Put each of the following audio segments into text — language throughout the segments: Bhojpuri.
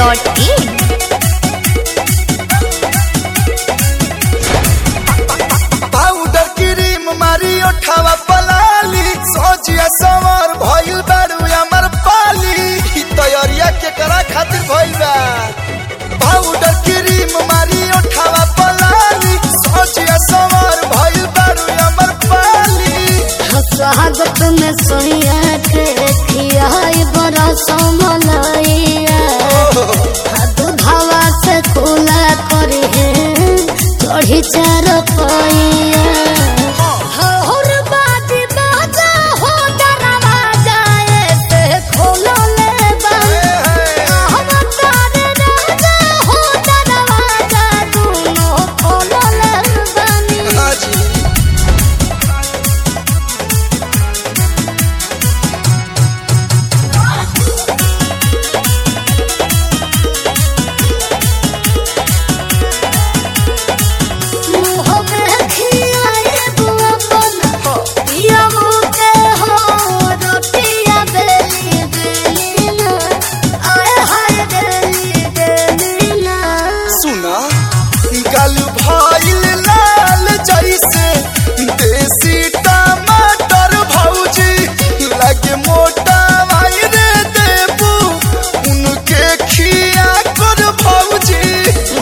Dhoomweb.in पाउडर क्रीम मारी ओठावा पलाली सोचिया समर भइल बारू हमर पाली ई तैयारिया के करा खातिर भइल बा पाउडर क्रीम मारी ओठावा पलाली सोचिया समर भइल बारू हमर पाली स्वागत में सोया के खियाई बड़ा समलैया दूधवा से खुला करी चढ़ी चार पैया हर बाजी बाजा हो दरवाजा ऐसे खोलो ले बंद हम तारे राजा हो दरवाजा दोनों खोलो ले बनी हाजी सुना गल भइल लाल जैसे देसी टमाटर भौजी लगे मोटा भाई रे देबू उनके खिया कर भौजी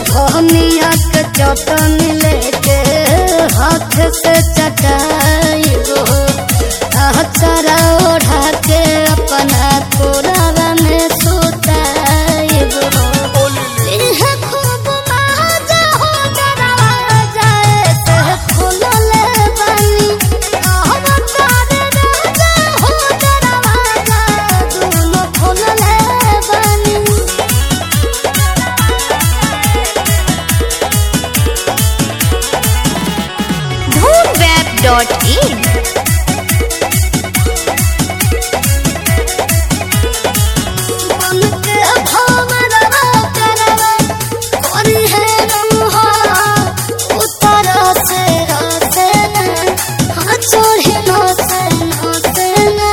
चटनी लेके हाथ से चटाई अचरा ओढ़ा के अपना कोरावा में सुताई इहे खूब मजा हो दरवाजा ऐसे खुलले बनी हम तारे राजा हो दरवाजा दोनों खुलले बनी Dhoomweb.in बनके भवरवा करवा कोरी है रंहा उतर से रसे न हाँ चोरी न से न से न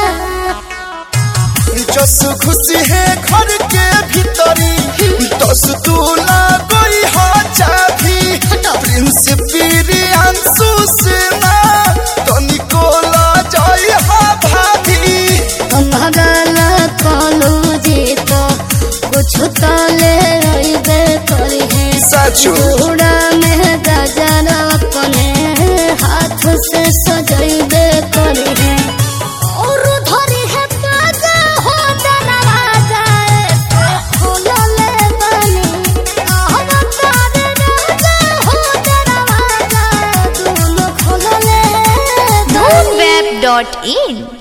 जस खुशी है घर के भीतरी दस दूला गई हा चाभी प्रिंस प्रियांशु सेना तनिको ला जाई हा भाभी भगल कलू जी तो कुछ तो ले रही करी है सचो चूड़ा में गजर अपने हाथ से सजैबे करी है और धरी है बाजा हो दरवाजा ऐसे खुलले बनी हम तारे राजा हो दरवाजा दोनों खुलले बनी Dhoomweb.in